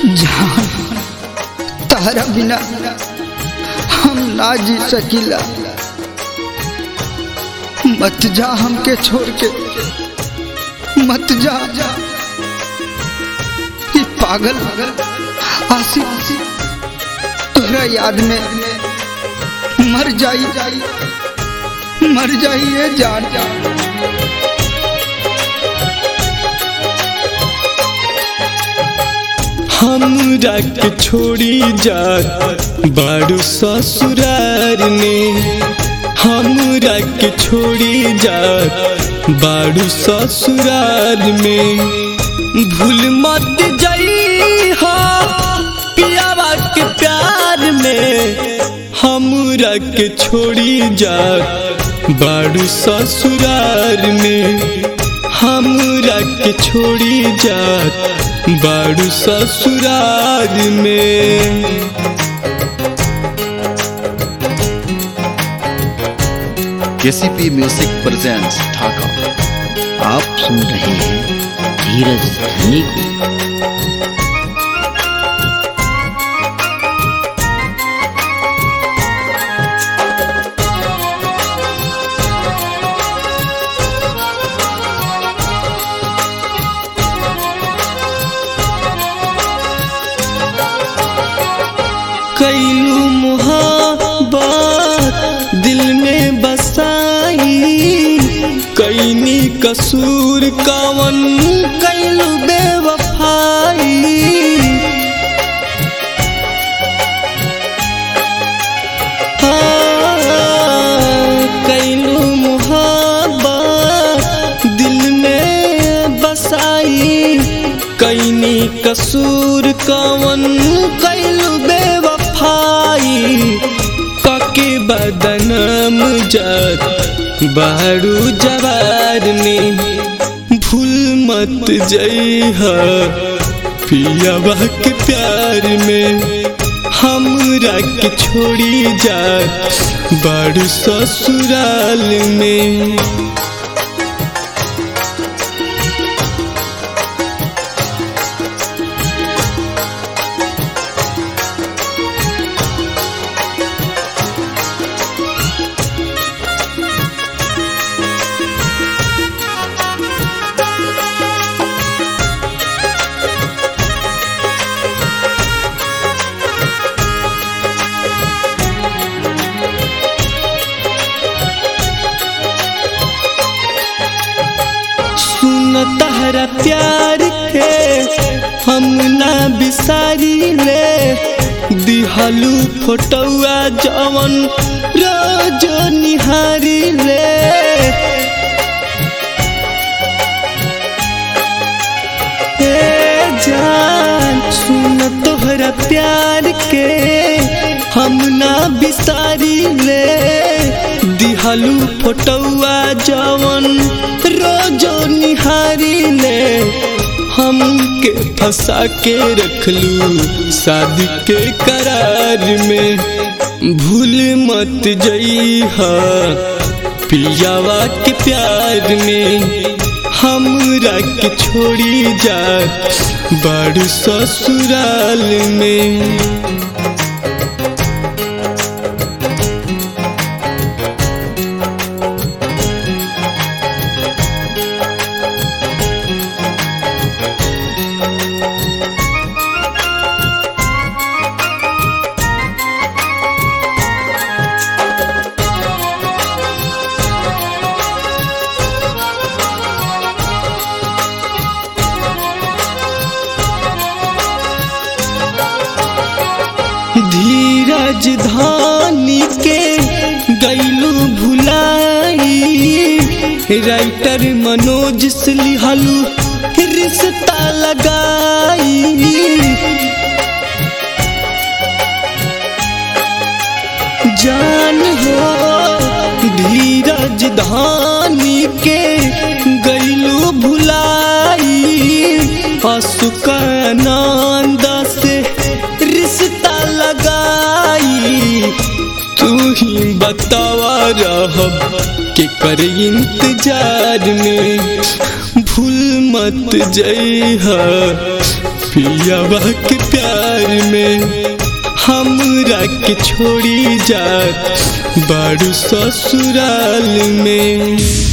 जान तारा बिना हम ना जी सकीला मत जा हमके छोड़ के मत जा ये पागल आशिक तोरा याद में मर जाई मर जाई ये जान हमरा के छोड़ी जा बारू ससुरार में हमरा के छोड़ी जा बारू ससुरार में भूल मत जाई हा पियावा के प्यार में हमरा के छोड़ी जा बारू ससुरार में हमरा के छोड़ी जा बारू ससुरार में केसीपी म्यूजिक प्रेजेंट्स ढाका आप सुन रहे हैं धीरज धनी को कैलू मुहाबत दिल में बसाई कैनी कसूर कवन कैलू बेवफाई कैलू मुहाबत दिल में बसाई कैनी कसूर कवन कैलू बेवफाई कके बदनम जत बारू जवार में भूल मत जइह पियावा के प्यार में हमरा के छोड़ी जा बारू ससुराल में सुन तहरा प्यार के हम ना बिसारी ले दिहलू फोटुआ जवन रोजो निहारी ले ए जान सुन तोहरा प्यार के हम ना बिसारी ले दिहलू फोटुआ जवन रोजो निहारी ले हमके फंसा के रखलू शादी के करार में भूल मत जइहा पियावा के प्यार में हमरा के छोड़ी जा बड़ ससुराल में धीरज धानी के गैलू भुलाई राइटर मनोज से लिहलू रिश्ता लगाई जान हो धीरज धानी के गैलू भुलाई असुकानंद से रिश्ता लगाई तू ही बतावा रहब के कर इंतजार में भूल मत जइहा पियावा के प्यार में हमरा के छोड़ी जात बाड़ू ससुराल में